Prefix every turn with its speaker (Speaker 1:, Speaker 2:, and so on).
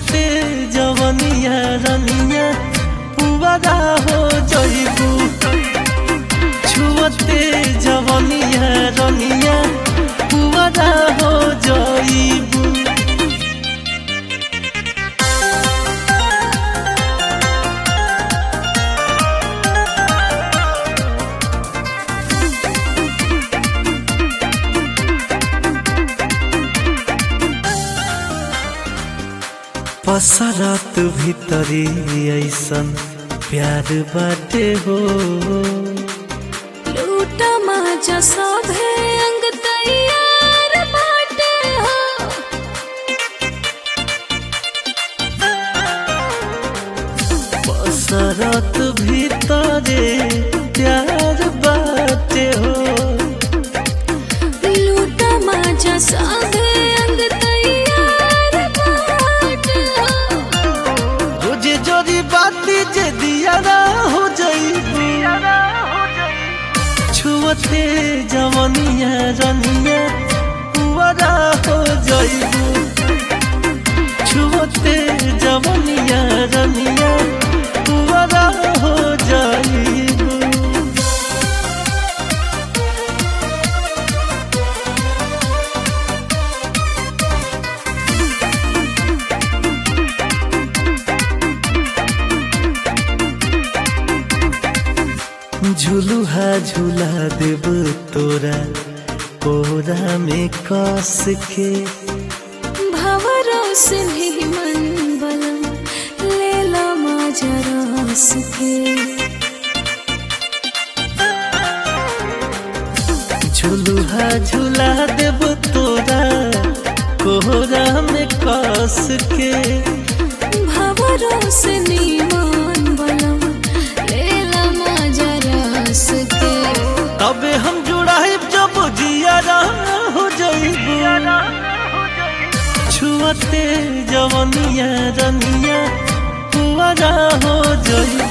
Speaker 1: छुअते जवनिया रनिया पुवरा हो जइबू छुअते जवनिया रनिया पुवरा हो जइबू पसरत भीतरी ऐसन प्यार बाटे हो
Speaker 2: लूट माजा सभे अंग तैयार बाटे हो
Speaker 1: पसरत भीतरे प्यार बाटे हो
Speaker 2: लूट माजा सभे अंग तैयार बाटे हो
Speaker 1: रोजे जोरी बाती जे दियारा हो जइबू छुअते जवनिया रनिया पुअरा हो जइबू छुअते जवनिया रनिया पुअरा हो जइबू झुलुहा झुला देब तोरा कोरा में कस के
Speaker 2: भवरों से भी मन बलम लेला माजा रस के
Speaker 1: झुलुहा झुला देब तोरा कोरा में कस के
Speaker 2: भवरों से नीमान बलम लेला माजा रस के
Speaker 1: तबे हम जुड़ाइब जब जियारा हो जइबू छुअते जवनिया रनिया पुअरा हो जइबू